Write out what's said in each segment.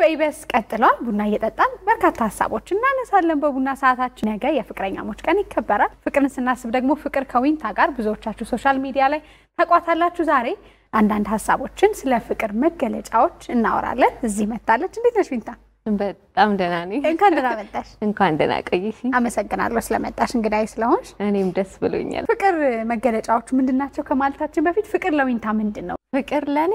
ኢቢኤስ ቀጥሏል። ቡና እየጠጣን በርካታ ሀሳቦች እናነሳለን በቡና ሰዓታችን። ነገ የፍቅረኛሞች ቀን ይከበራል። ፍቅርን ስናስብ ደግሞ ፍቅር ከዊንታ ጋር ብዙዎቻችሁ ሶሻል ሚዲያ ላይ ታቋታላችሁ። ዛሬ አንዳንድ ሀሳቦችን ስለ ፍቅር መገለጫዎች እናወራለን። እዚህ መታለች። እንዴት ነሽ ዊንታ? በጣም ደህና ነኝ። እንኳን ደህና መጣሽ። እንኳን ደህና ቆይሽ። አመሰግናለሁ ስለመጣሽ እንግዳይ ስለሆንሽ። እኔም ደስ ብሎኛል። ፍቅር መገለጫዎቹ ምንድን ናቸው ከማለታችን በፊት ፍቅር ለዊንታ ምንድን ነው? ፍቅር ለእኔ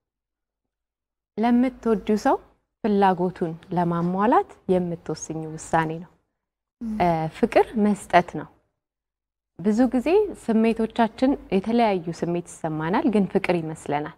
ለምትወዱ ሰው ፍላጎቱን ለማሟላት የምትወስኝ ውሳኔ ነው። ፍቅር መስጠት ነው። ብዙ ጊዜ ስሜቶቻችን የተለያዩ ስሜት ይሰማናል፣ ግን ፍቅር ይመስለናል።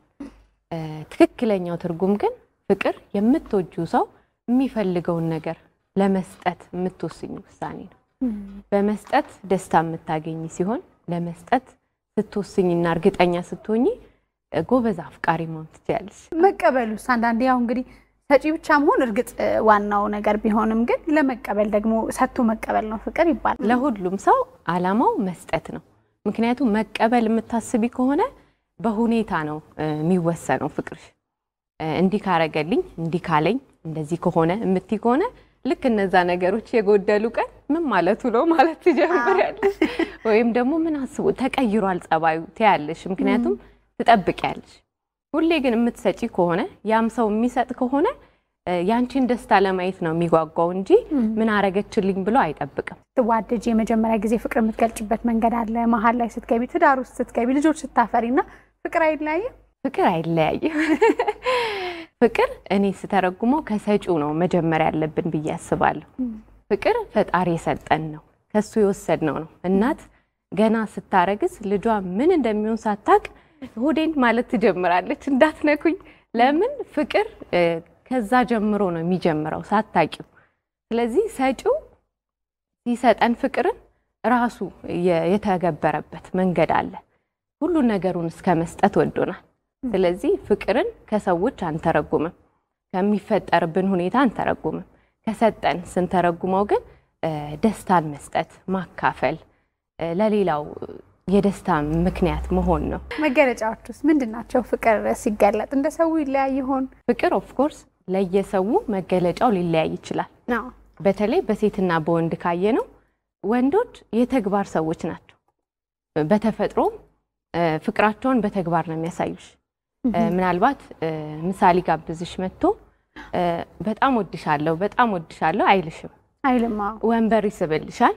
ትክክለኛው ትርጉም ግን ፍቅር የምትወጁ ሰው የሚፈልገውን ነገር ለመስጠት የምትወስኝ ውሳኔ ነው። በመስጠት ደስታ የምታገኝ ሲሆን ለመስጠት ስትወስኝና እርግጠኛ ስትሆኝ ጎበዝ አፍቃሪ መሆን ትችላለች። መቀበሉስ አንዳንዴ ያው እንግዲህ ሰጪ ብቻ መሆን እርግጥ ዋናው ነገር ቢሆንም ግን ለመቀበል ደግሞ ሰጥቶ መቀበል ነው ፍቅር ይባላል። ለሁሉም ሰው አላማው መስጠት ነው። ምክንያቱም መቀበል የምታስቢ ከሆነ በሁኔታ ነው የሚወሰነው ፍቅርሽ። እንዲህ ካረገልኝ፣ እንዲህ ካለኝ፣ እንደዚህ ከሆነ የምትይ ከሆነ ልክ እነዛ ነገሮች የጎደሉ ቀን ምን ማለቱ ነው ማለት ትጀምሪያለሽ። ወይም ደግሞ ምን አስቡ ተቀይሯል ጸባዩ ትያለሽ። ምክንያቱም ትጠብቂያለሽ። ሁሌ ግን የምትሰጪ ከሆነ ያም ሰው የሚሰጥ ከሆነ ያንቺን ደስታ ለማየት ነው የሚጓጓው እንጂ ምን አረገችልኝ ብሎ አይጠብቅም። ስትዋደጅ የመጀመሪያ ጊዜ ፍቅር የምትገልጭበት መንገድ አለ። መሀል ላይ ስትገቢ፣ ትዳር ውስጥ ስትገቢ፣ ልጆች ስታፈሪ እና ፍቅር አይለያይም። ፍቅር አይለያይም። ፍቅር እኔ ስተረጉመው ከሰጪው ነው መጀመሪያ ያለብን ብዬ አስባለሁ። ፍቅር ፈጣሪ የሰጠን ነው፣ ከሱ የወሰድነው ነው። እናት ገና ስታረግዝ ልጇ ምን እንደሚሆን ሳታቅ ሆዴን ማለት ትጀምራለች፣ እንዳትነኩኝ። ለምን ፍቅር ከዛ ጀምሮ ነው የሚጀምረው ሳታቂው። ስለዚህ ሰጪው ሲሰጠን ፍቅርን ራሱ የተገበረበት መንገድ አለ። ሁሉን ነገሩን እስከ መስጠት ወዶናል። ስለዚህ ፍቅርን ከሰዎች አንተረጉምም፣ ከሚፈጠርብን ሁኔታ አንተረጉምም። ከሰጠን ስንተረጉመው ግን ደስታን መስጠት፣ ማካፈል፣ ለሌላው የደስታ ምክንያት መሆን ነው። መገለጫዎች ውስጥ ምንድን ናቸው? ፍቅር ሲገለጥ እንደ ሰው ይለያይ ይሆን? ፍቅር ኦፍኮርስ ለየሰው መገለጫው ሊለያይ ይችላል። በተለይ በሴትና በወንድ ካየ ነው ወንዶች የተግባር ሰዎች ናቸው። በተፈጥሮ ፍቅራቸውን በተግባር ነው የሚያሳዩሽ። ምናልባት ምሳሌ ጋብዝሽ መጥቶ በጣም ወድሻለሁ በጣም ወድሻለሁ አይልሽም። አይልም። ወንበር ይስብልሻል፣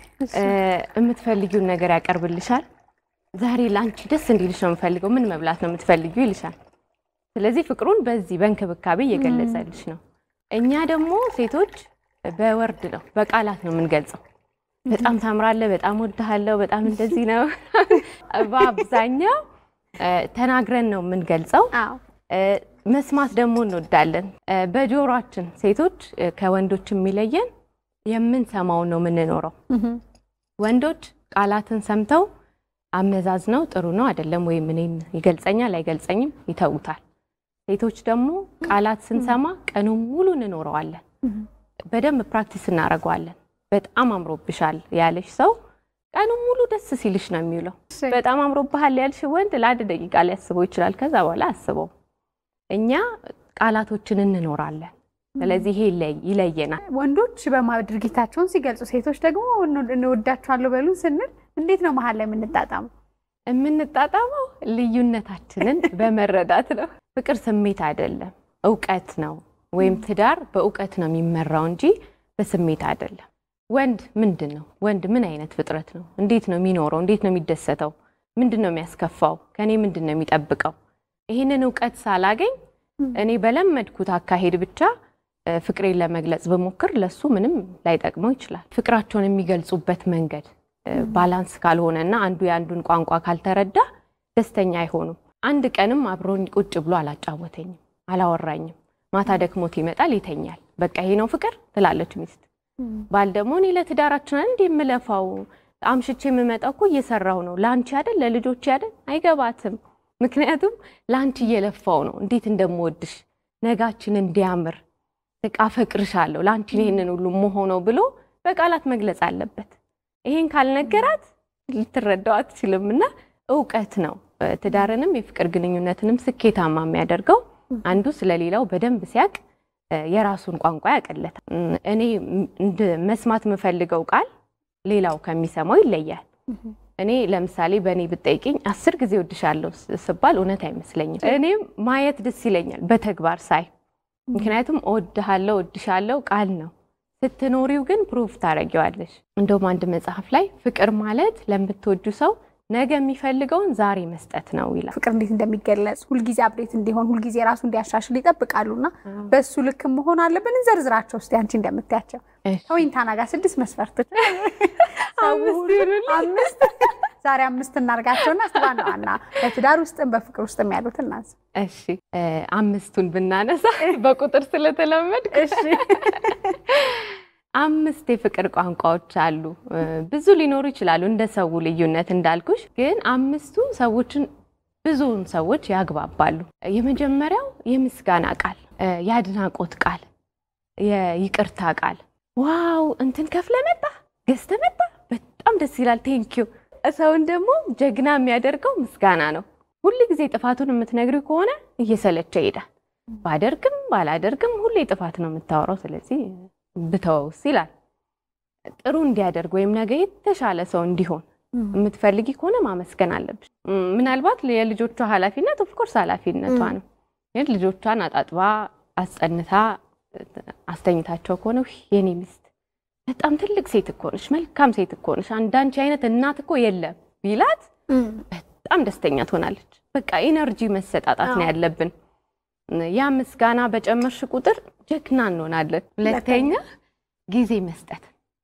የምትፈልጊውን ነገር ያቀርብልሻል። ዛሬ ለአንቺ ደስ እንዲልሽ ነው የምፈልገው፣ ምን መብላት ነው የምትፈልጊው ይልሻል። ስለዚህ ፍቅሩን በዚህ በእንክብካቤ እየገለጸልሽ ነው። እኛ ደግሞ ሴቶች በወርድ ነው በቃላት ነው የምንገልጸው። በጣም ታምራለህ፣ በጣም ወድሃለሁ፣ በጣም እንደዚህ ነው። በአብዛኛው ተናግረን ነው የምንገልጸው። መስማት ደግሞ እንወዳለን። በጆሯችን ሴቶች ከወንዶች የሚለየን የምንሰማውን ነው የምንኖረው። ወንዶች ቃላትን ሰምተው አመዛዝነው ጥሩ ነው አይደለም ወይም እኔን ይገልጸኛል አይገልጸኝም ይተውታል። ሴቶች ደግሞ ቃላት ስንሰማ ቀኑን ሙሉ እንኖረዋለን። በደንብ ፕራክቲስ እናደርገዋለን። በጣም አምሮብሻል ያለሽ ሰው ቀኑን ሙሉ ደስ ሲልሽ ነው የሚውለው። በጣም አምሮብሃል ያልሽ ወንድ ለአንድ ደቂቃ ሊያስበው ይችላል። ከዛ በኋላ አስበው። እኛ ቃላቶችን እንኖራለን። ስለዚህ ይሄ ይለየናል። ወንዶች ድርጊታቸውን ሲገልጹ፣ ሴቶች ደግሞ እንወዳቸዋለሁ በሉን ስንል እንዴት ነው መሀል ላይ የምንጣጣመው? የምንጣጣመው ልዩነታችንን በመረዳት ነው። ፍቅር ስሜት አይደለም፣ እውቀት ነው። ወይም ትዳር በእውቀት ነው የሚመራው እንጂ በስሜት አይደለም። ወንድ ምንድን ነው? ወንድ ምን አይነት ፍጥረት ነው? እንዴት ነው የሚኖረው? እንዴት ነው የሚደሰተው? ምንድን ነው የሚያስከፋው? ከኔ ምንድን ነው የሚጠብቀው? ይህንን እውቀት ሳላገኝ እኔ በለመድኩት አካሄድ ብቻ ፍቅሬን ለመግለጽ ብሞክር ለሱ ምንም ላይጠቅመው ይችላል። ፍቅራቸውን የሚገልጹበት መንገድ ባላንስ ካልሆነ እና አንዱ የአንዱን ቋንቋ ካልተረዳ ደስተኛ አይሆኑም። አንድ ቀንም አብሮኝ ቁጭ ብሎ አላጫወተኝም፣ አላወራኝም። ማታ ደክሞት ይመጣል፣ ይተኛል። በቃ ይሄ ነው ፍቅር ትላለች ሚስት። ባል ደግሞ እኔ ለትዳራችን እንዲ የምለፋው አምሽቼ የምመጣው እኮ እየሰራው ነው ለአንቺ አይደል ለልጆች አይደል አይገባትም። ምክንያቱም ለአንቺ እየለፋው ነው እንዴት እንደምወድሽ ነጋችን እንዲያምር በቃ አፈቅርሻለሁ ለአንቺ ይህንን ሁሉ መሆነው ብሎ በቃላት መግለጽ አለበት። ይሄን ካልነገራት ልትረዳው አትችልም። እና እውቀት ነው ትዳርንም የፍቅር ግንኙነትንም ስኬታማ የሚያደርገው አንዱ ስለሌላው በደንብ ሲያቅ የራሱን ቋንቋ ያቀለታል። እኔ መስማት የምፈልገው ቃል ሌላው ከሚሰማው ይለያል። እኔ ለምሳሌ በእኔ ብጠይቅኝ አስር ጊዜ ወድሻለሁ ስባል እውነት አይመስለኝም። እኔም ማየት ደስ ይለኛል በተግባር ሳይ። ምክንያቱም እወድሃለሁ እወድሻለሁ ቃል ነው፣ ስትኖሪው ግን ፕሩፍ ታደርጊዋለሽ። እንደውም አንድ መጽሐፍ ላይ ፍቅር ማለት ለምትወዱ ሰው ነገ የሚፈልገውን ዛሬ መስጠት ነው ይላል። ፍቅር እንዴት እንደሚገለጽ ሁልጊዜ አብዴት እንዲሆን ሁልጊዜ ራሱ እንዲያሻሽል ይጠብቃሉና በሱ ልክ መሆን አለብን። እንዘርዝራቸው እስኪ አንቺ እንደምታያቸው ከወይንታና ጋር ስድስት መስፈርቶች አምስት ዛሬ አምስት እናርጋቸውና ዋና ዋና በትዳር ውስጥም በፍቅር ውስጥም ያሉት እናንሳ። እሺ አምስቱን ብናነሳ በቁጥር ስለተለመድ እሺ አምስት የፍቅር ቋንቋዎች አሉ። ብዙ ሊኖሩ ይችላሉ እንደ ሰው ልዩነት እንዳልኩሽ፣ ግን አምስቱ ሰዎችን ብዙውን ሰዎች ያግባባሉ። የመጀመሪያው የምስጋና ቃል፣ የአድናቆት ቃል፣ የይቅርታ ቃል። ዋው እንትን ከፍለ መጣ ገዝተ መጣ በጣም ደስ ይላል፣ ቴንኪዩ። ሰውን ደግሞ ጀግና የሚያደርገው ምስጋና ነው። ሁል ጊዜ ጥፋቱን የምትነግሪው ከሆነ እየሰለቸ ይሄዳል። ባደርግም ባላደርግም ሁሌ ጥፋት ነው የምታወራው። ስለዚህ ብተወውስ ይላል። ጥሩ እንዲያደርግ ወይም ነገ የተሻለ ሰው እንዲሆን የምትፈልጊ ከሆነ ማመስገን አለብሽ። ምናልባት የልጆቿ ኃላፊነት ኦፍኮርስ ኃላፊነቷ ነው። ግን ልጆቿን አጣጥባ አስጸንታ አስተኝታቸው ከሆነ የኔ ሚስት በጣም ትልቅ ሴት እኮ ነሽ፣ መልካም ሴት እኮ ነሽ፣ አንዳንቺ አይነት እናት እኮ የለም ቢላት በጣም ደስተኛ ትሆናለች። በቃ ኢነርጂ መሰጣጣት ነው ያለብን። ያ ምስጋና በጨመርሽ ቁጥር ጀግና እንሆናለን። ሁለተኛ ጊዜ መስጠት።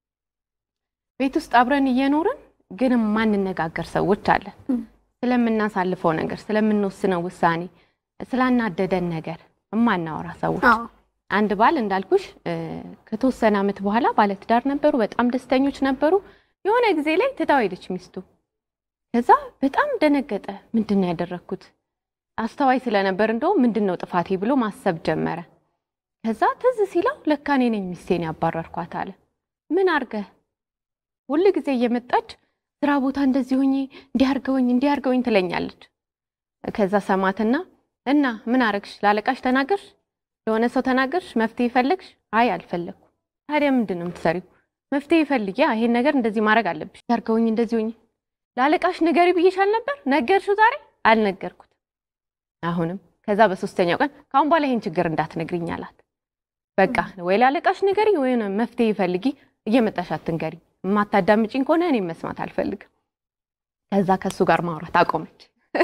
ቤት ውስጥ አብረን እየኖርን ግን ማንነጋገር ሰዎች አለን። ስለምናሳልፈው ነገር፣ ስለምንወስነው ውሳኔ፣ ስላናደደን ነገር እማናወራ ሰዎች። አንድ ባል እንዳልኩሽ ከተወሰነ ዓመት በኋላ ባለትዳር ነበሩ፣ በጣም ደስተኞች ነበሩ። የሆነ ጊዜ ላይ ትታው ሄደች ሚስቱ። ከዛ በጣም ደነገጠ። ምንድን ነው ያደረግኩት? አስተዋይ ስለነበር እንደውም ምንድን ነው ጥፋቴ ብሎ ማሰብ ጀመረ። ከዛ ትዝ ሲለው ለካ እኔ ነኝ ሚስቴን ያባረርኳት አለ። ምን አርገህ? ሁል ጊዜ እየመጣች ስራ ቦታ እንደዚህ ሆኜ እንዲያርገውኝ እንዲያርገውኝ ትለኛለች። ከዛ ሰማትና እና ምን አረግሽ? ላለቃሽ ተናገርሽ? ለሆነ ሰው ተናገርሽ? መፍትሄ ፈለግሽ? አይ አልፈለግኩ። ታዲያ ምንድን ነው የምትሰሪው? መፍትሄ ፈልጊ። ይሄን ነገር እንደዚህ ማድረግ አለብሽ። ያርገውኝ እንደዚህ ሆኜ ላለቃሽ ንገሪ ብዬሻል ነበር። ነገርሽው ዛሬ? አልነገርኩት አሁንም ከዛ በሶስተኛው ቀን ከአሁን በኋላ ይሄን ችግር እንዳትነግሪኝ አላት። በቃ ወይ ላለቃሽ ንገሪ ወይ መፍትሄ ፈልጊ፣ እየመጣሽ አትንገሪ። የማታዳምጪኝ ከሆነ እኔም መስማት አልፈልግም። ከዛ ከሱ ጋር ማውራት አቆመች።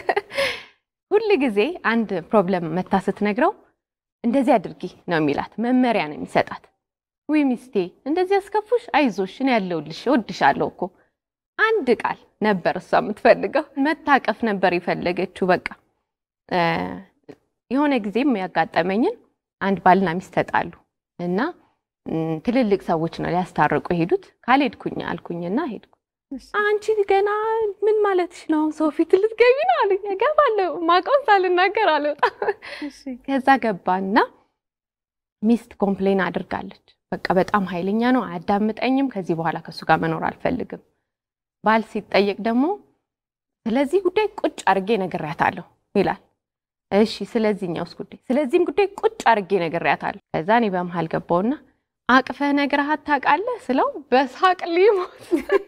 ሁል ጊዜ አንድ ፕሮብለም መታ ስትነግረው እንደዚህ አድርጊ ነው የሚላት፣ መመሪያ ነው የሚሰጣት። ውይ ሚስቴ እንደዚህ ያስከፉሽ፣ አይዞሽ፣ እኔ ያለሁልሽ፣ እወድሻለሁ እኮ አንድ ቃል ነበር እሷ የምትፈልገው። መታቀፍ ነበር የፈለገችው በቃ የሆነ ጊዜም ያጋጠመኝን አንድ ባልና ሚስት ተጣሉ እና ትልልቅ ሰዎች ነው ሊያስታርቁ የሄዱት። ካልሄድኩኝ አልኩኝና ሄድኩ። አንቺ ገና ምን ማለትሽ ነው? ሰው ፊት ልትገቢ ነው አሉኝ። እገባለሁ ማውቀውን ሳልናገር አልወጣም። ከዛ ገባና ሚስት ኮምፕሌን አድርጋለች። በቃ በጣም ኃይለኛ ነው፣ አያዳምጠኝም፣ ከዚህ በኋላ ከእሱ ጋር መኖር አልፈልግም። ባል ሲጠየቅ ደግሞ ስለዚህ ጉዳይ ቁጭ አድርጌ ነግሬያታለሁ ይላል። እሺ ስለዚህኛውስ ጉዳይ ስለዚህም ጉዳይ ቁጭ አድርጌ ነግሬያታለሁ። ከዛ እኔ በመሀል ገባውና አቅፈህ ነግረሃት ታውቃለህ ስለው በሳቅ ሊሞት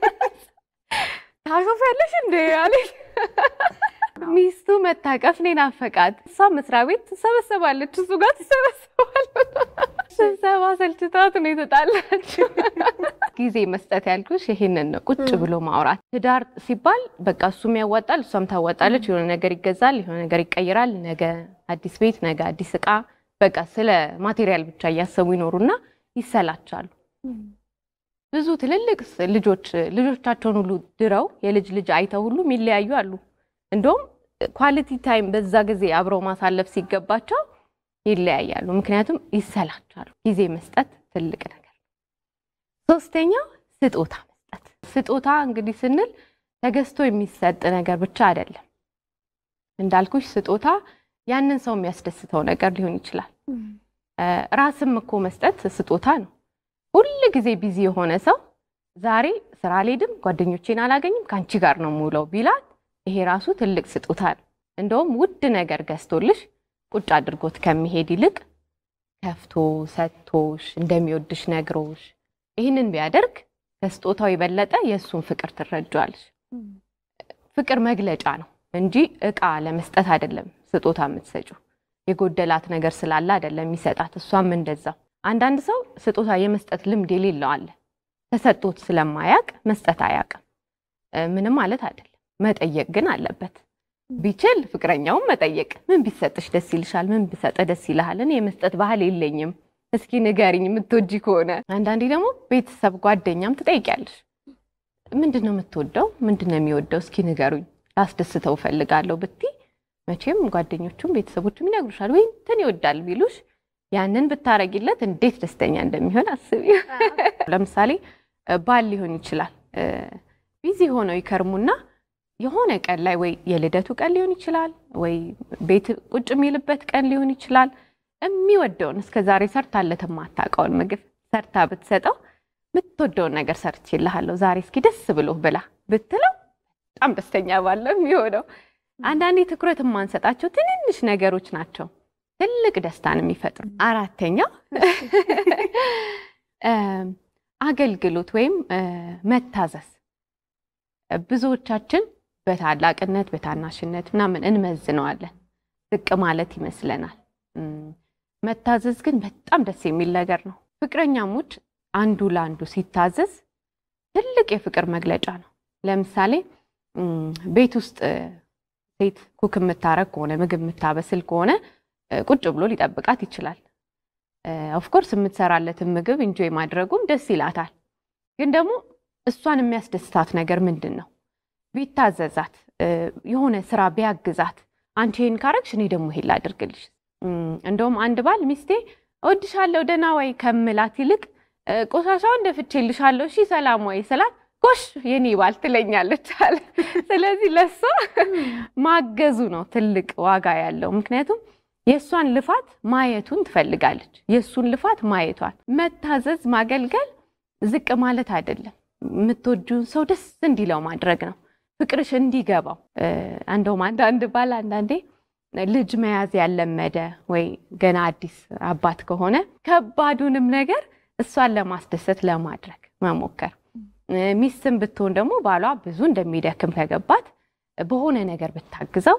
ታሾፊያለሽ እንደ አለኝ። ሚስቱ መታቀፍ እኔን አፈቃት። እሷ መስሪያ ቤት ትሰበሰባለች፣ እሱ ጋር ትሰበሰባለች። ስብሰባ ሰልችታት ነው የተጣላችው። ጊዜ መስጠት ያልኩሽ ይሄንን ነው፣ ቁጭ ብሎ ማውራት። ትዳር ሲባል በቃ እሱም ያዋጣል፣ እሷም ታዋጣለች። የሆነ ነገር ይገዛል፣ የሆነ ነገር ይቀይራል። ነገ አዲስ ቤት፣ ነገ አዲስ እቃ፣ በቃ ስለ ማቴሪያል ብቻ እያሰቡ ይኖሩና ይሰላቻሉ። ብዙ ትልልቅ ልጆች ልጆቻቸውን ሁሉ ድረው የልጅ ልጅ አይተው ሁሉ የሚለያዩ አሉ። እንደውም ኳሊቲ ታይም በዛ ጊዜ አብረው ማሳለፍ ሲገባቸው ይለያያሉ። ምክንያቱም ይሰላቻሉ። ጊዜ መስጠት ትልቅ ነገር። ሶስተኛው ስጦታ መስጠት። ስጦታ እንግዲህ ስንል ተገዝቶ የሚሰጥ ነገር ብቻ አይደለም። እንዳልኩሽ ስጦታ ያንን ሰው የሚያስደስተው ነገር ሊሆን ይችላል። ራስም እኮ መስጠት ስጦታ ነው። ሁል ጊዜ ቢዚ የሆነ ሰው ዛሬ ስራ አልሄድም፣ ጓደኞቼን አላገኝም፣ ከአንቺ ጋር ነው የምውለው ቢላት ይሄ ራሱ ትልቅ ስጦታ ነው። እንደውም ውድ ነገር ገዝቶልሽ ቁጭ አድርጎት ከሚሄድ ይልቅ ከፍቶ ሰጥቶሽ እንደሚወድሽ ነግሮሽ ይህንን ቢያደርግ ከስጦታው የበለጠ የእሱን ፍቅር ትረጇዋለሽ። ፍቅር መግለጫ ነው እንጂ እቃ ለመስጠት አይደለም ስጦታ የምትሰጪው። የጎደላት ነገር ስላለ አይደለም የሚሰጣት። እሷም እንደዛው። አንዳንድ ሰው ስጦታ የመስጠት ልምድ የሌለው አለ። ተሰጥቶት ስለማያቅ መስጠት አያውቅም። ምንም ማለት አይደለም። መጠየቅ ግን አለበት። ቢችል ፍቅረኛውን መጠየቅ፣ ምን ቢሰጥሽ ደስ ይልሻል? ምን ቢሰጥ ደስ ይልሃል? እኔ የመስጠት ባህል የለኝም፣ እስኪ ንገሪኝ የምትወጂ ከሆነ። አንዳንዴ ደግሞ ቤተሰብ ጓደኛም ትጠይቂያለሽ። ምንድን ነው የምትወደው? ምንድን ነው የሚወደው? እስኪ ንገሩኝ፣ ላስደስተው እፈልጋለሁ ብቲ መቼም ጓደኞቹም ቤተሰቦቹም ይነግሩሻል። ወይ እንትን ይወዳል ቢሉሽ ያንን ብታረጊለት እንዴት ደስተኛ እንደሚሆን አስቢ። ለምሳሌ ባል ሊሆን ይችላል ቢዚ ሆነው ይከርሙና የሆነ ቀን ላይ ወይ የልደቱ ቀን ሊሆን ይችላል፣ ወይ ቤት ቁጭ የሚልበት ቀን ሊሆን ይችላል። የሚወደውን እስከ ዛሬ ሰርታለት የማታውቀውን ምግብ ሰርታ ብትሰጠው የምትወደውን ነገር ሰርቼልሃለሁ ዛሬ እስኪ ደስ ብሎ ብላ ብትለው በጣም ደስተኛ ባለው የሚሆነው። አንዳንዴ ትኩረት የማንሰጣቸው ትንንሽ ነገሮች ናቸው ትልቅ ደስታን የሚፈጥሩ። አራተኛው አገልግሎት ወይም መታዘዝ። ብዙዎቻችን በታላቅነት በታናሽነት ምናምን እንመዝነዋለን። ዝቅ ማለት ይመስለናል። መታዘዝ ግን በጣም ደስ የሚል ነገር ነው። ፍቅረኛሞች አንዱ ለአንዱ ሲታዘዝ ትልቅ የፍቅር መግለጫ ነው። ለምሳሌ ቤት ውስጥ ሴት ኩክ የምታረግ ከሆነ ምግብ የምታበስል ከሆነ ቁጭ ብሎ ሊጠብቃት ይችላል። ኦፍኮርስ የምትሰራለትን ምግብ እንጆይ ማድረጉም ደስ ይላታል። ግን ደግሞ እሷን የሚያስደስታት ነገር ምንድን ነው? ቢታዘዛት፣ የሆነ ስራ ቢያግዛት፣ አንቺ ይሄን ካረግሽ እኔ ደግሞ ይሄን ላድርግልሽ። እንደውም አንድ ባል ሚስቴ እወድሻለሁ ደህና ወይ ከምላት ይልቅ ቆሻሻውን ደፍቼልሻለሁ እሺ ሰላም ወይ ስላት ጎሽ የኔ ባል ትለኛለች አለ። ስለዚህ ለሷ ማገዙ ነው ትልቅ ዋጋ ያለው። ምክንያቱም የእሷን ልፋት ማየቱን ትፈልጋለች። የእሱን ልፋት ማየቷን። መታዘዝ፣ ማገልገል ዝቅ ማለት አይደለም። የምትወጂውን ሰው ደስ እንዲለው ማድረግ ነው። ፍቅርሽ እንዲገባው። እንደውም አንዳንድ ባል አንዳንዴ ልጅ መያዝ ያለመደ ወይ ገና አዲስ አባት ከሆነ ከባዱንም ነገር እሷን ለማስደሰት ለማድረግ መሞከር ሚስትም ብትሆን ደግሞ ባሏ ብዙ እንደሚደክም ከገባት በሆነ ነገር ብታግዘው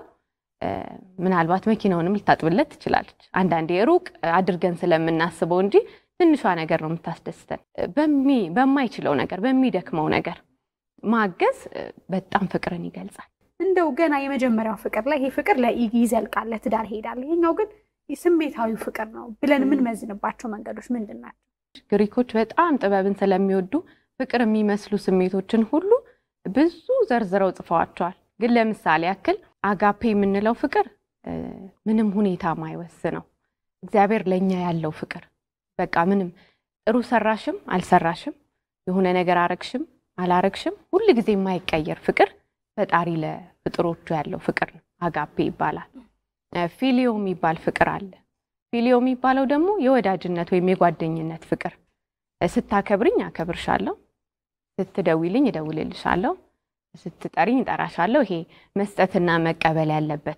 ምናልባት መኪናውንም ልታጥብለት ትችላለች። አንዳንዴ ሩቅ አድርገን ስለምናስበው እንጂ ትንሿ ነገር ነው የምታስደስተን። በማይችለው ነገር በሚደክመው ነገር ማገዝ በጣም ፍቅርን ይገልጻል። እንደው ገና የመጀመሪያው ፍቅር ላይ ይሄ ፍቅር ይዘልቃል፣ ለትዳር ይሄዳል። ይሄኛው ግን ስሜታዊ ፍቅር ነው ብለን የምንመዝንባቸው መንገዶች ምንድን ናቸው? ግሪኮች በጣም ጥበብን ስለሚወዱ ፍቅር የሚመስሉ ስሜቶችን ሁሉ ብዙ ዘርዝረው ጽፈዋቸዋል። ግን ለምሳሌ ያክል አጋፔ የምንለው ፍቅር ምንም ሁኔታ ማይወስነው እግዚአብሔር ለእኛ ያለው ፍቅር በቃ ምንም ጥሩ ሰራሽም አልሰራሽም፣ የሆነ ነገር አረግሽም አላረግሽም፣ ሁል ጊዜ የማይቀየር ፍቅር ፈጣሪ ለፍጥሮቹ ያለው ፍቅር ነው። አጋፔ ይባላል። ፊሊዮ የሚባል ፍቅር አለ። ፊሊዮ የሚባለው ደግሞ የወዳጅነት ወይም የጓደኝነት ፍቅር ስታከብርኝ አከብርሻለሁ፣ ስትደውልኝ እደውልልሻለሁ፣ ስትጠሪኝ እጠራሻለሁ። ይሄ መስጠትና መቀበል ያለበት።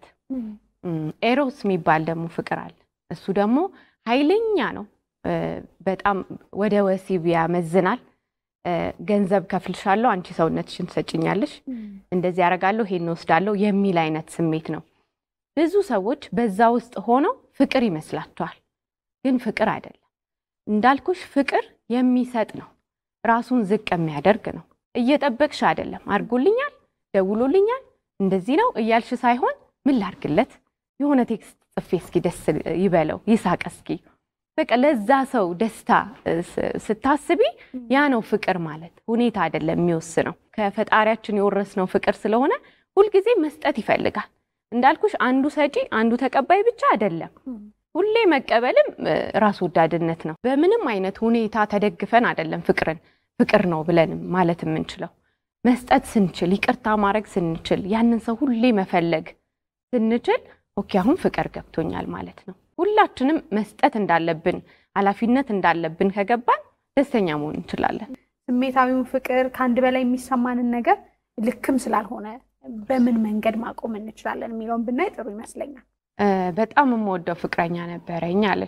ኤሮስ የሚባል ደግሞ ፍቅር አለ። እሱ ደግሞ ኃይለኛ ነው። በጣም ወደ ወሲብ ያመዝናል። ገንዘብ ከፍልሻለሁ፣ አንቺ ሰውነትሽን ትሰጭኛለሽ፣ እንደዚህ ያደርጋለሁ፣ ይሄን ወስዳለሁ የሚል አይነት ስሜት ነው። ብዙ ሰዎች በዛ ውስጥ ሆነው ፍቅር ይመስላቸዋል፣ ግን ፍቅር አይደለም። እንዳልኩሽ ፍቅር የሚሰጥ ነው። ራሱን ዝቅ የሚያደርግ ነው። እየጠበቅሽ አይደለም። አድርጎልኛል፣ ደውሎልኛል፣ እንደዚህ ነው እያልሽ ሳይሆን ምን ላርግለት፣ የሆነ ቴክስት ጽፌ እስኪ ደስ ይበለው፣ ይሳቅ እስኪ በቃ ለዛ ሰው ደስታ ስታስቢ ያ ነው ፍቅር ማለት። ሁኔታ አይደለም የሚወስነው። ከፈጣሪያችን የወረስነው ፍቅር ስለሆነ ሁልጊዜ መስጠት ይፈልጋል። እንዳልኩሽ አንዱ ሰጪ አንዱ ተቀባይ ብቻ አይደለም። ሁሌ መቀበልም ራስ ወዳድነት ነው። በምንም አይነት ሁኔታ ተደግፈን አይደለም ፍቅርን ፍቅር ነው ብለን ማለት የምንችለው። መስጠት ስንችል፣ ይቅርታ ማድረግ ስንችል፣ ያንን ሰው ሁሌ መፈለግ ስንችል ኦኬ አሁን ፍቅር ገብቶኛል ማለት ነው። ሁላችንም መስጠት እንዳለብን ኃላፊነት እንዳለብን ከገባን ደስተኛ መሆን እንችላለን። ስሜታዊውን ፍቅር ከአንድ በላይ የሚሰማንን ነገር ልክም ስላልሆነ በምን መንገድ ማቆም እንችላለን የሚለውን ብናይ ጥሩ ይመስለኛል። በጣም የምወደው ፍቅረኛ ነበረኝ አለች።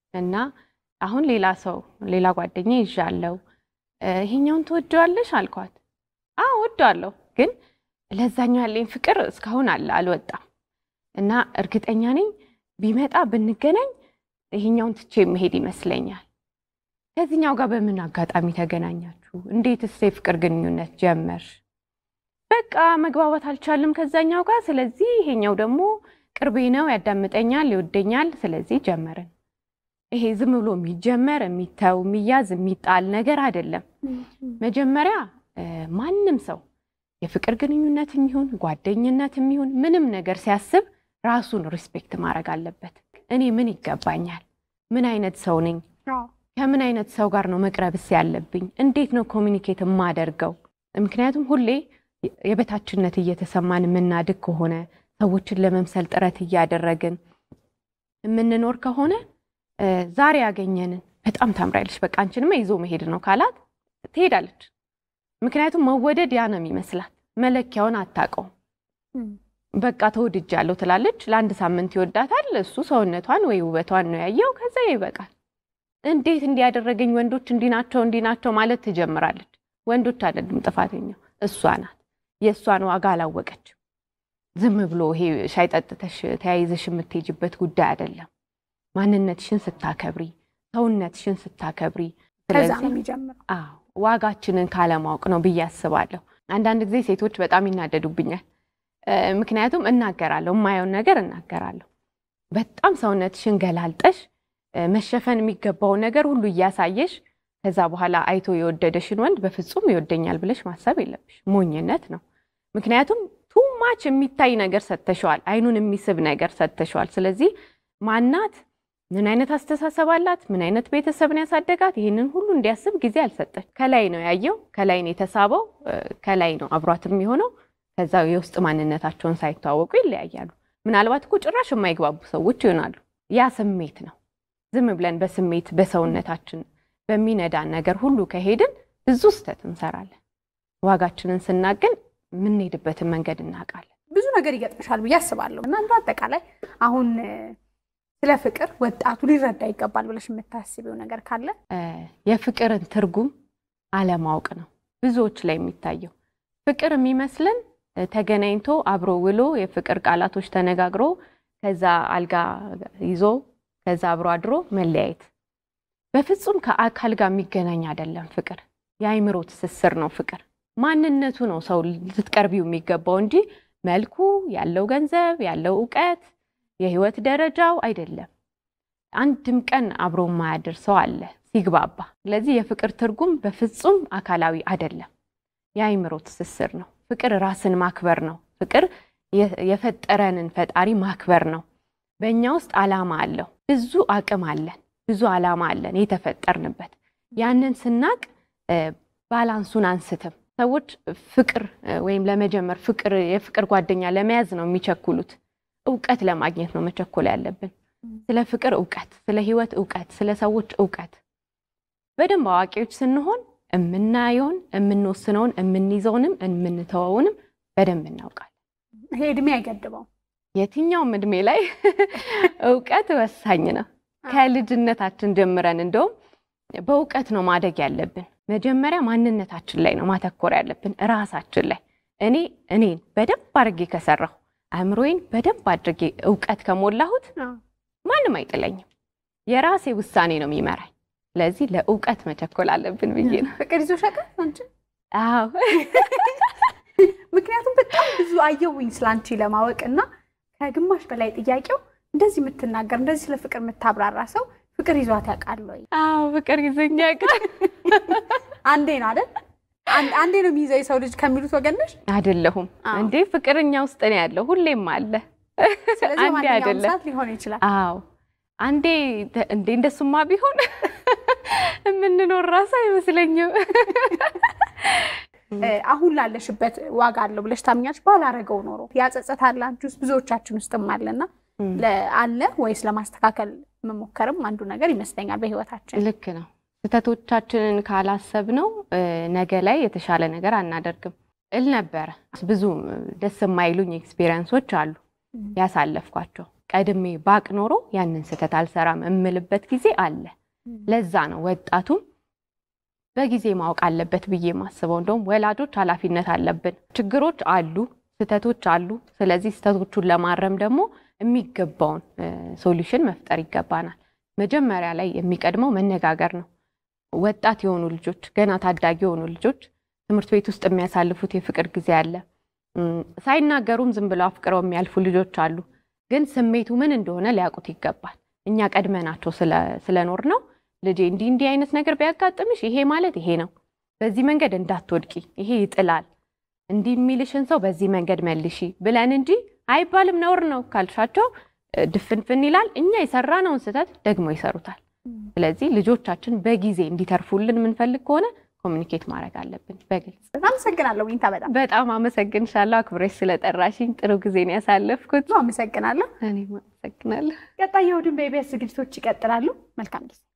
እና አሁን ሌላ ሰው ሌላ ጓደኛ ይዣለው ይሄኛውን ትወደዋለሽ አልኳት። አዎ ወደዋለሁ፣ ግን ለዛኛው ያለኝ ፍቅር እስካሁን አለ አልወጣም እና እርግጠኛ ነኝ ቢመጣ ብንገናኝ ይሄኛውን ትቼ መሄድ ይመስለኛል። ከዚህኛው ጋር በምን አጋጣሚ ተገናኛችሁ? እንዴትስ የፍቅር ግንኙነት ጀመርሽ? በቃ መግባባት አልቻልም ከዛኛው ጋር። ስለዚህ ይሄኛው ደግሞ ቅርቤ ነው፣ ያዳምጠኛል፣ ይወደኛል። ስለዚህ ጀመርን። ይሄ ዝም ብሎ የሚጀመር የሚተው የሚያዝ የሚጣል ነገር አይደለም። መጀመሪያ ማንም ሰው የፍቅር ግንኙነት የሚሆን ጓደኝነት የሚሆን ምንም ነገር ሲያስብ ራሱን ሪስፔክት ማድረግ አለበት። እኔ ምን ይገባኛል? ምን አይነት ሰው ነኝ? ከምን አይነት ሰው ጋር ነው መቅረብስ ያለብኝ? እንዴት ነው ኮሚኒኬት የማደርገው? ምክንያቱም ሁሌ የበታችነት እየተሰማን የምናድግ ከሆነ ሰዎችን ለመምሰል ጥረት እያደረግን የምንኖር ከሆነ ዛሬ ያገኘንን በጣም ታምራለች፣ በቃ አንቺንማ ይዞ መሄድ ነው ካላት ትሄዳለች። ምክንያቱም መወደድ ያ ነው የሚመስላት፣ መለኪያውን አታውቀውም። በቃ ተወድጃለሁ ትላለች። ለአንድ ሳምንት ይወዳታል። እሱ ሰውነቷን ወይ ውበቷን ነው ያየው። ከዛ ይበቃል። እንዴት እንዲያደረገኝ ወንዶች እንዲህ ናቸው እንዲህ ናቸው ማለት ትጀምራለች። ወንዶች አይደሉም ጥፋተኛው፣ እሷ ናት። የእሷን ዋጋ አላወቀችም። ዝም ብሎ ይሄ ሻይ ጠጥተሽ ተያይዘሽ የምትሄጅበት ጉዳይ አይደለም። ማንነትሽን ስታከብሪ፣ ሰውነትሽን ስታከብሪ፣ ከዛ ነው የሚጀምረው። አዎ ዋጋችንን ካለማወቅ ነው ብዬ አስባለሁ። አንዳንድ ጊዜ ሴቶች በጣም ይናደዱብኛል። ምክንያቱም እናገራለሁ፣ የማየውን ነገር እናገራለሁ። በጣም ሰውነትሽን ገላልጠሽ መሸፈን የሚገባውን ነገር ሁሉ እያሳየሽ ከዛ በኋላ አይቶ የወደደሽን ወንድ በፍጹም ይወደኛል ብለሽ ማሰብ የለብሽ። ሞኝነት ነው። ምክንያቱም ቱማች የሚታይ ነገር ሰጥተሸዋል፣ አይኑን የሚስብ ነገር ሰጥተሸዋል። ስለዚህ ማናት፣ ምን አይነት አስተሳሰብ አላት፣ ምን አይነት ቤተሰብን ያሳደጋት፣ ይህንን ሁሉ እንዲያስብ ጊዜ አልሰጠች። ከላይ ነው ያየው፣ ከላይ ነው የተሳበው፣ ከላይ ነው አብሯት የሚሆነው። ከዛ የውስጥ ማንነታቸውን ሳይተዋወቁ ይለያያሉ። ምናልባት እኮ ጭራሽ የማይግባቡ ሰዎች ይሆናሉ። ያ ስሜት ነው። ዝም ብለን በስሜት በሰውነታችን በሚነዳን ነገር ሁሉ ከሄድን ብዙ ስህተት እንሰራለን። ዋጋችንን ስናገን የምንሄድበትን መንገድ እናውቃለን። ብዙ ነገር ይገጥምሻል ብዬ አስባለሁ እና እንደ አጠቃላይ አሁን ስለ ፍቅር ወጣቱ ሊረዳ ይገባል ብለሽ የምታስቢው ነገር ካለ? የፍቅርን ትርጉም አለማወቅ ነው ብዙዎች ላይ የሚታየው። ፍቅር የሚመስለን ተገናኝቶ አብሮ ውሎ የፍቅር ቃላቶች ተነጋግሮ ከዛ አልጋ ይዞ ከዛ አብሮ አድሮ መለያየት በፍጹም ከአካል ጋር የሚገናኝ አይደለም። ፍቅር የአይምሮ ትስስር ነው። ፍቅር ማንነቱ ነው ሰው ልትቀርቢው የሚገባው እንጂ መልኩ ያለው ገንዘብ ያለው እውቀት የህይወት ደረጃው አይደለም። አንድም ቀን አብሮ የማያድር ሰው አለ ሲግባባ። ስለዚህ የፍቅር ትርጉም በፍጹም አካላዊ አይደለም፣ የአይምሮ ትስስር ነው። ፍቅር ራስን ማክበር ነው። ፍቅር የፈጠረንን ፈጣሪ ማክበር ነው። በእኛ ውስጥ ዓላማ አለው። ብዙ አቅም አለን፣ ብዙ ዓላማ አለን የተፈጠርንበት። ያንን ስናቅ ባላንሱን አንስትም። ሰዎች ፍቅር ወይም ለመጀመር ፍቅር የፍቅር ጓደኛ ለመያዝ ነው የሚቸኩሉት። እውቀት ለማግኘት ነው መቸኮል ያለብን። ስለ ፍቅር እውቀት፣ ስለ ህይወት እውቀት፣ ስለ ሰዎች እውቀት በደንብ አዋቂዎች ስንሆን የምናየውን፣ የምንወስነውን፣ የምንይዘውንም የምንተወውንም በደንብ እናውቃለን። ይሄ እድሜ አይገድበው። የትኛውም እድሜ ላይ እውቀት ወሳኝ ነው። ከልጅነታችን ጀምረን እንደውም በእውቀት ነው ማደግ ያለብን። መጀመሪያ ማንነታችን ላይ ነው ማተኮር ያለብን፣ እራሳችን ላይ። እኔ እኔን በደንብ አድርጌ ከሰራሁ አእምሮዬን በደንብ አድርጌ እውቀት ከሞላሁት ማንም አይጥለኝም። የራሴ ውሳኔ ነው የሚመራኝ። ስለዚህ ለእውቀት መቸኮል አለብን ብዬ ነው። ፍቅር ይዞሽ ያውቃል አንቺ? አዎ ምክንያቱም በጣም ብዙ አየሁኝ ስላንቺ ለማወቅ እና ከግማሽ በላይ ጥያቄው እንደዚህ የምትናገር እንደዚህ ስለ ፍቅር የምታብራራ ሰው ፍቅር ይዟት ያውቃል ወይ? አዎ ፍቅር ይዞኝ ያውቃል። አንዴ ነው አይደል? አንዴ ነው የሚይዘው የሰው ልጅ ከሚሉት ወገን ነሽ? አይደለሁም እንዴ? ፍቅርኛ ውስጥ ነው ያለው፣ ሁሌም አለ። ስለዚህ አንዴ ማንኛውም አይደለም። ሰዓት ሊሆን ይችላል። አዎ አንዴ እንዴ እንደሱማ ቢሆን የምንኖር ራሱ አይመስለኝም። አሁን ላለሽበት ዋጋ አለው ብለሽ ታምኛለሽ? ባላረገው ኖሮ ያጸጸት አለ አንቺ ውስጥ ብዙዎቻችን ውስጥም አለና አለ ወይስ ለማስተካከል መሞከርም አንዱ ነገር ይመስለኛል በህይወታችን። ልክ ነው። ስህተቶቻችንን ካላሰብነው ነገ ላይ የተሻለ ነገር አናደርግም እል ነበረ። ብዙ ደስ የማይሉኝ ኤክስፔሪንሶች አሉ ያሳለፍኳቸው። ቀድሜ ባቅ ኖሮ ያንን ስህተት አልሰራም እምልበት ጊዜ አለ። ለዛ ነው ወጣቱም በጊዜ ማወቅ አለበት ብዬ ማስበው። እንደውም ወላጆች ኃላፊነት አለብን። ችግሮች አሉ፣ ስህተቶች አሉ። ስለዚህ ስህተቶቹን ለማረም ደግሞ የሚገባውን ሶሉሽን መፍጠር ይገባናል። መጀመሪያ ላይ የሚቀድመው መነጋገር ነው። ወጣት የሆኑ ልጆች፣ ገና ታዳጊ የሆኑ ልጆች ትምህርት ቤት ውስጥ የሚያሳልፉት የፍቅር ጊዜ አለ። ሳይናገሩም ዝም ብለው አፍቅረው የሚያልፉ ልጆች አሉ። ግን ስሜቱ ምን እንደሆነ ሊያውቁት ይገባል። እኛ ቀድመናቸው ስለኖር ነው ልጄ እንዲህ እንዲህ አይነት ነገር ቢያጋጥምሽ ይሄ ማለት ይሄ ነው፣ በዚህ መንገድ እንዳትወድቂ፣ ይሄ ይጥላል፣ እንዲህ የሚልሽን ሰው በዚህ መንገድ መልሺ ብለን እንጂ አይባልም ነውር ነው ካልሻቸው ድፍንፍን ይላል። እኛ የሰራነውን ስህተት ደግሞ ይሰሩታል። ስለዚህ ልጆቻችን በጊዜ እንዲተርፉልን የምንፈልግ ከሆነ ኮሚኒኬት ማድረግ አለብን በግልጽ። አመሰግናለሁ ዊንታ። በጣም በጣም አመሰግንሻለሁ አክብረሽ ስለጠራሽኝ። ጥሩ ጊዜ ነው ያሳለፍኩት። አመሰግናለሁ። እኔም አመሰግናለሁ። ቀጣይ የእሑድን በኢቢኤስ ዝግጅቶች ይቀጥላሉ። መልካም ጊዜ